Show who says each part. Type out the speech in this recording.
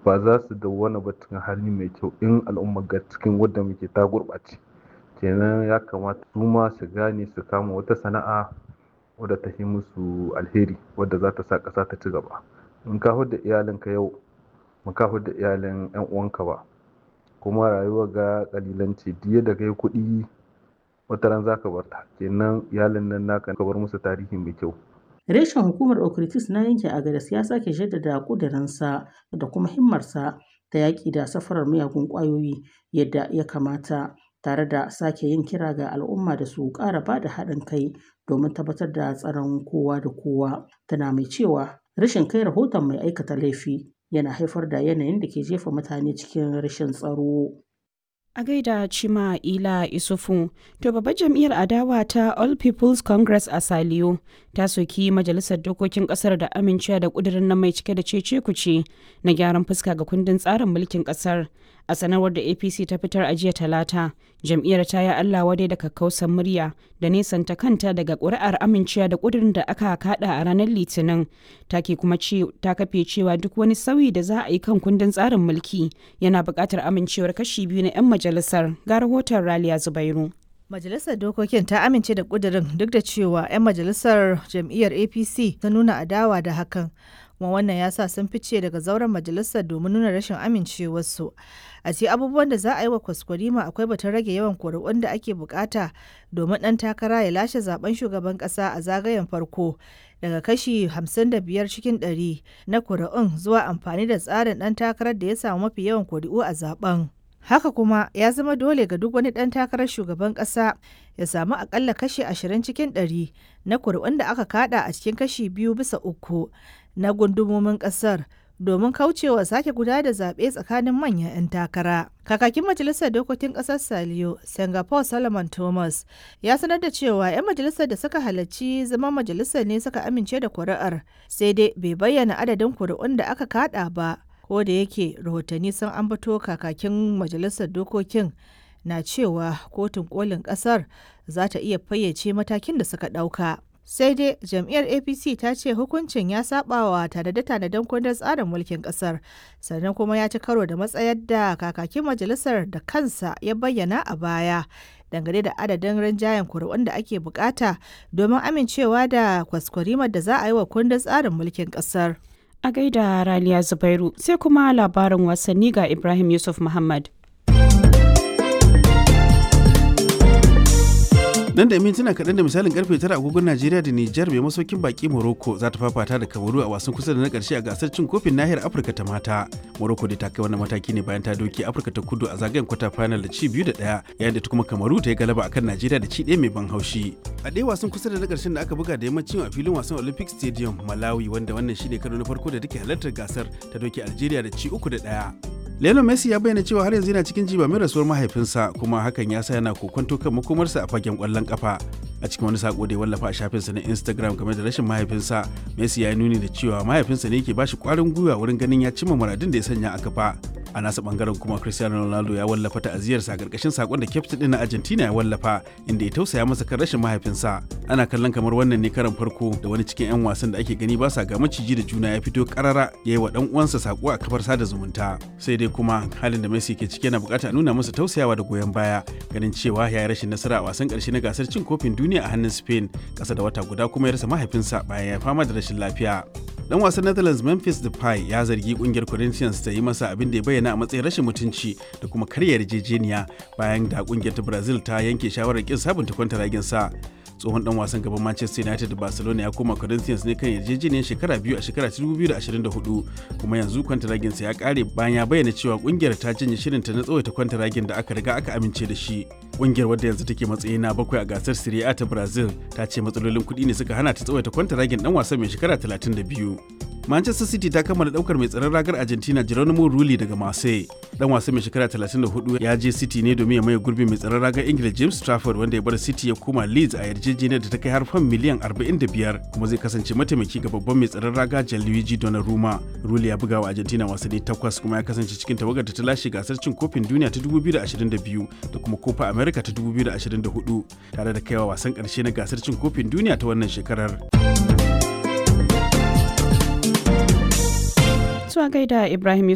Speaker 1: ba za su dawwana ba cikin hali mai kyau in al'umma ga cikin wadda muke ta gurɓace kenan ya kamata su ma su gane su kama wata sana'a wadda ta yi musu alheri wadda za ta sa ƙasa ta ci gaba in ka da iyalinka yau ba ka da iyalin yan uwanka ba kuma rayuwa ga kalilanci diya da kai kuɗi wata ran za ka bar ta kenan iyalin nan naka ka bar musu tarihi mai kyau
Speaker 2: Reshen hukumar Okritis na yankin Agadas ya sake jaddada ƙudurinsa da kuma himmarsa ta yaƙi da safarar miyagun ƙwayoyi yadda ya kamata tare da sake yin kira ga al'umma da su ƙara ba da haɗin kai domin tabbatar da tsaron kowa da kowa tana mai cewa rashin kai rahoton mai aikata laifi yana haifar da yanayin da ke jefa mutane cikin rashin tsaro.
Speaker 3: A gaida Chima Ila Isufu, to babbar jam'iyyar adawa ta All People's Congress a Saliyo ta soki majalisar dokokin kasar da amincewa da kudirin nan mai cike da cece kuce na gyaran fuska ga kundin tsarin mulkin kasar. A sanarwar da APC ta fitar a jiya talata, jam'iyyar ta yi Allah wadai da kakkausan murya da nesanta kanta daga ƙuri'ar amincewa da kudirin da aka kada a ranar Litinin. Ta ke kuma ta kafe cewa duk wani sauyi da za a yi kan kundin tsarin mulki yana buƙatar amincewar kashi biyu na 'yan majalisar ga rahoton Raliya Zubairu.
Speaker 4: Majalisar Dokokin ta amince da ƙudurin duk da cewa 'yan majalisar jam'iyyar APC ta nuna adawa da hakan. kuma wannan ya sa sun fice daga zauren majalisar domin nuna rashin amincewarsu a ce abubuwan da za a yi wa kwaskwarima akwai batun rage yawan kuri'un da ake bukata domin ɗan takara ya lashe zaben shugaban ƙasa a zagayen farko daga kashi 55 cikin 100 na kuri'un zuwa amfani da tsarin ɗan takarar da ya samu mafi yawan kuri'u a zaben haka kuma ya zama dole ga duk wani ɗan takarar shugaban ƙasa ya samu akalla kashi 20 cikin 100 na kuri'un da aka kada a cikin kashi biyu bisa uku na gundumomin kasar domin kaucewa sake guda da zaɓe tsakanin manyan 'yan takara. Kakakin Majalisar Dokokin Ƙasar Saliyo, Singapore Solomon Thomas, ya sanar da cewa 'yan majalisar da suka halarci zama majalisar ne suka amince da kuri'ar, sai dai bai bayyana adadin kuri'un da aka kada ba, ko da yake rahotanni sun ambato kakakin Majalisar Dokokin na cewa kotun kolin ƙasar za ta iya fayyace matakin da suka ɗauka. sai dai jam'iyyar apc ta ce hukuncin ya sabawa tanade-tanaden kundin tsarin mulkin kasar sannan kuma ya ci karo da matsayar da kakakin majalisar da kansa ya bayyana a baya dangane da adadin rinjayen kuri'un da ake bukata domin amincewa da kwaskwarimar da za a yi wa kundin tsarin mulkin kasar
Speaker 3: a gaida raliya zubairu sai kuma labarin wasanni ga ibrahim yusuf muhammad
Speaker 5: nan da mintuna kaɗan da misalin karfe tara agogon najeriya da nijar mai masaukin baki morocco za ta fafata da kamaru a wasan kusa da na ƙarshe a gasar cin kofin nahiyar afirka ta mata morocco da ta kai wannan mataki ne bayan ta doke afirka ta kudu a zagayen kwata final da ci biyu da ɗaya yayin da ta kuma kamaru ta yi galaba akan najeriya da ci ɗaya mai ban haushi a ɗaya wasan kusa da na ƙarshen da aka buga da yammacin a filin wasan olympic stadium malawi wanda wannan shine karo na farko da take halartar gasar ta doke algeria da ci uku da ɗaya Lionel Messi ya bayyana cewa har yanzu yana cikin jibamin rasuwar mahaifinsa kuma hakan ya sa yana kokonto kan makomarsa a fagen kwallon kafa. A cikin wani sako da ya wallafa a shafinsa na Instagram game da rashin mahaifinsa, Messi ya nuni da cewa mahaifinsa ne ke bashi kwarin gwiwa wurin ganin ya cimma muradin da ya sanya a kafa. A nasa bangaren kuma Cristiano Ronaldo ya wallafa ta'aziyarsa a karkashin sakon da kyaftin din na Argentina ya wallafa inda ya tausaya masa kan rashin mahaifinsa. Ana kallon kamar wannan ne karan farko da wani cikin 'yan wasan da ake gani ba sa ga maciji da juna ya fito karara ya yi wa dan uwansa sako a kafar sada zumunta. Sai dai kuma halin da Messi ke ciki yana bukata a nuna masa tausayawa da goyon baya ganin cewa ya yi rashin nasara a wasan karshe na gasar cin kofin duniya a hannun Spain kasa da wata guda kuma ya rasa mahaifinsa bayan ya fama da rashin lafiya. Dan wasan Netherlands Memphis Depay ya zargi kungiyar Corinthians ta yi masa abin da ya bayyana a matsayin rashin mutunci da kuma karya yarjejeniya bayan da kungiyar ta Brazil ta yanke shawarar kin sabunta kwantaragin sa. tsohon dan wasan gaban Manchester United da Barcelona ya koma Corinthians ne kan yarjejeniyar shekara biyu a shekara 2024 kuma yanzu kwantaragin sa ya kare bayan ya bayyana cewa kungiyar ta janye shirin ta na tsawaita kwantaragin da aka riga aka amince da shi. Kungiyar wadda yanzu take matsayi na bakwai a gasar Serie A ta Brazil ta ce matsalolin kuɗi ne suka hana ta tsawaita kwantaragin dan wasan mai shekara 32. Manchester City ta kammala daukar mai tsaron ragar Argentina Geronimo Rulli daga Marseille. Dan wasan mai shekara 34 ya je City ne domin ya maye gurbin mai tsaron ragar Ingila James Trafford wanda ya bar City ya koma Leeds a yarjejeniyar da ta kai har fan miliyan 45 kuma zai kasance mataimaki ga babban mai tsaron raga Gianluigi Donnarumma. Rulli ya buga wa Argentina wasanni takwas kuma ya kasance cikin tawagar da ta lashe gasar cin kofin duniya ta 2022 da kuma Copa America ta 2024 tare da kaiwa wasan karshe na gasar cin kofin duniya ta wannan shekarar.
Speaker 3: Zuwa gaida Ibrahim